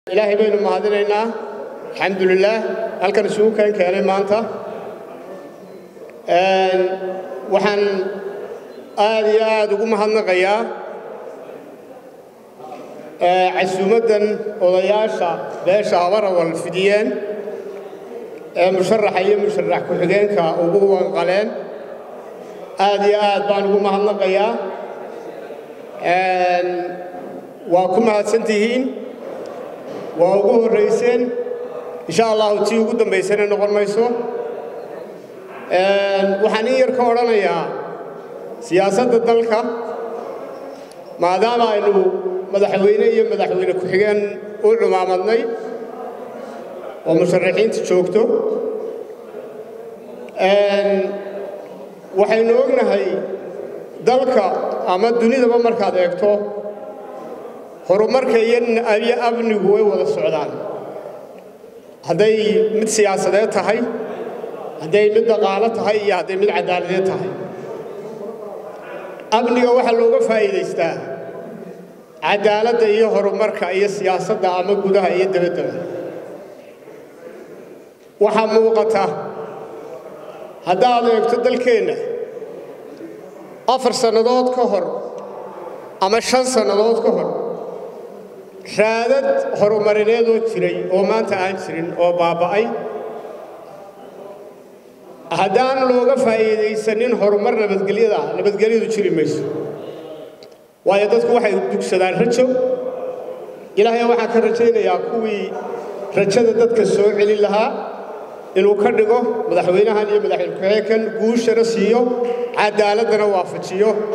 ilaahay baynu mahadinaynaa alxamdulilaah halkan isugu keen keenay maanta waxaan aad iyo aad ugu mahadnaqayaa casuumaddan odayaasha beesha habarawal fidiyeen ee musharaxa iyo musharax ku-xigeenka ugu wanqaleen aad iyo aad baan ugu mahadnaqayaa waa ku mahadsan tihiin waa ugu horrayseen insha allahu tii ugu dambaysana noqon mayso waxaan in yar ka odhanayaa siyaasadda dalka maadaama aynu madaxweyne iyo madaxweyne ku-xigeen u cumaamadnay oo musharaxiinta joogto waxaynu ognahay dalka ama dunidaba markaad eegto horumarka iyo amnigu way wada socdaan hadday mid siyaasadeed tahay hadday mid dhaqaalo tahay iyo hadday mid caddaaladeed tahay amniga waxaa looga faa'iidaystaa caddaaladda iyo horumarka iyo siyaasadda ama gudaha iyo dabaddaba waxaa muuqata haddaad eegto dalkeenna afar sannadood ka hor ama shan sannadood ka hor raadad horumarineedoo jiray oo maanta aan jirin oo baaba'ay haddaan looga faa'iidaysanin horumar nabadgelyada nabadgelyadu jiri mayso waayo dadku waxay dugsadaan rajo ilaahay waxaan ka rajaynayaa kuwii rajada dadka soo celin lahaa inuu ka dhigo madaxweynahan iyo madaxweyne ku-xigeenkan guushana siiyo caddaaladdana waafajiyo